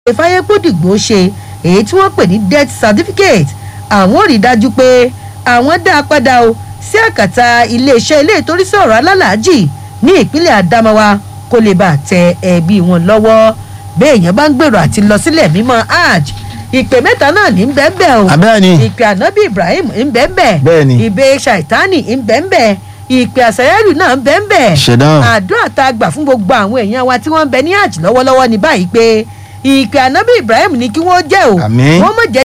ìfàyẹ́kùdìgbò ṣe èyí tí wọ́n pè ní death certificate àwọn ò rí i dájú pé àwọn dá a padà o sí àkàtà iléeṣẹ́ ilé ìtorísí ọ̀rọ̀ alálàájì ní ìpínlẹ̀ Adamawa kó lè bàa tẹ ẹbí wọn lọ́wọ́ béèyàn bá ń gbèrò àti lọ sílẹ̀ mímọ́ hajj ìpè mẹ́ta náà ní bẹ́ẹ̀bẹ́ o Abẹ́ẹ̀ni. ìpè ànábì Ibrahim ń bẹ́ẹ̀bẹ́ Bẹ́ẹ̀ni. ìbè ṣàìtánì ń bẹ́ẹ̀bẹ́ ìpè àṣàyẹ́rù náà ń bẹ́ẹ̀bẹ́ Ṣẹ̀dáhùn. àdúrà tá a gbà fún gbogbo àwọn èèyàn wa tí wọ́n ń bẹ ní hajj lọ́wọ́lọ́wọ́ ní báyìí pé ìpè ànábì Ibrahim ní kí wọ́n jẹ́ o Àmín. wọ́n mọ̀ jẹ́